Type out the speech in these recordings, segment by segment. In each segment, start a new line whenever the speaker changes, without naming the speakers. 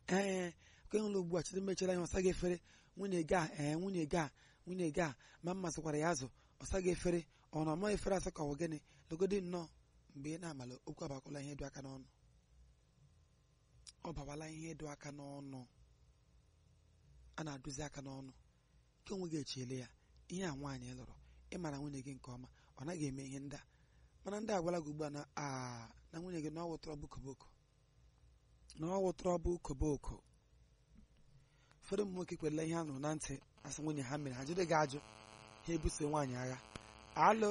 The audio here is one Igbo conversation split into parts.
ee ka ịhụla ugbu a chite mechara ihe ọsa gị efere nwunye gị a ee nwunye gị a nwunye gị a ma m masịkwara ya azụ ọsa gị efere ọ na ọma efere asọ ka ọ gịnị logodi nnọọ mgbe ị na-amala okwu abakwala ihe dị aka n'ọnụ ọ bawala ihe dị aka n'ọnụ a na-adụzi aka n'ọnụ nke onwe gị echiele ya ihe a nwaanyị lụrụ ịmara nwunye gị nke ọma ọ naghị eme ihe ndị a mana ndị agwala gị ugbu a na aa na nwunye gị na ọ wụtara bụ koboko na ọ wụtara bụ koboko ụfọdụ ụmụ nwoke kwerela ihe a nụrụ na ntị asị nwunye ha mere ha jide gị ajụ ha ebuso nwaanyị agha alo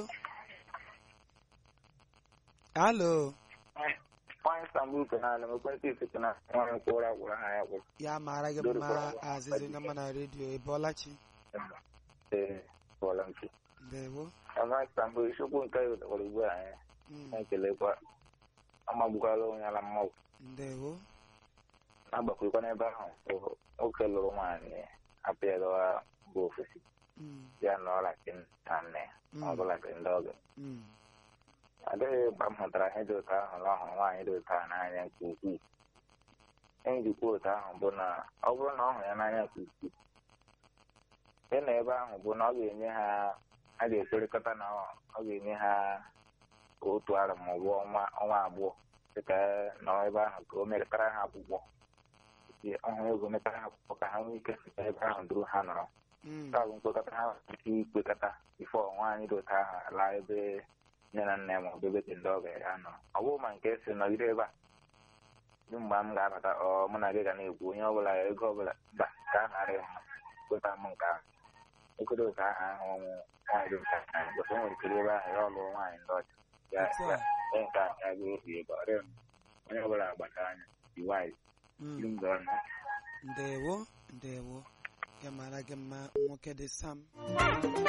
alo
nwaanyị sambuke na ala ekwentị isite na nwaanyị kwụrụ agwụrụ ha ya gwụrụ
ya maara gị mma azịzị na mana redio ịbọọlachi
ee bọọla nke
ndewo
nwaanyị sambu isiokwu nke ya wetara ugbu a anyị
Mm,
na-ekelekwa amagbukwala onye ala mmanwụ
ndewo
na-agbakwekwa n'ebe ahụ bụ nwoke lụrụ nwaanyị apịara bụ ofesi
Mm,
ya na ọla nke nna nne ya
mm,
ọ bụla nke ndị ọgọ
mm,
adịghị mgbe m hụtara ihe dị otu ahụ na ọhụrụ nwaanyị dị otu ahụ n'anya nke ukwuu ihe njikwa otu ahụ bụ na ọ bụrụ na ọ hụrụ ya n'anya nke ukwuu ihe na ebe ahụ bụ na ọ ga-enye ha a ga-ekwerịkọta na ọ ọ ga-enye ha otu arọ ma ọ bụ ọnwa ọnwa abụọ dịka nọ ebe ahụ ka o mekọtara ha akwụkwọ ọhụrụ ego metara ha akwụkwọ ka ha nwee ike site ebe ahụ duru ha nọrọ
mm,
nke a bụ nkwekọta ha nwere ike ikwekọta bifo nwaanyị dị otu ahụ laa ebe nne na nna ya ma ọ bụ ebe dị ndị ọga ya nọ ọ bụrụ ma nke si nọgide ebe a dị mgbe m ga-abata ọ mụ na gị ga na-ekwu onye ọbụla ego ọbụla mba ka a ghara ịhụ kweta m nke ahụ ekweta otu ahụ ahụ ọnwụ nwaanyị dị nta na gosi nwere ike ebe ahụ ya ọlụ nwaanyị ndị ọcha ya
Otu a.
ya ya nke a ya ga-ebi ebe ọ dịghị m onye ọbụla agbata anya iwaiz
mm.
ndị mgbe ọnụ
ndewo ndewo ya mara gị mma nwoke dị sam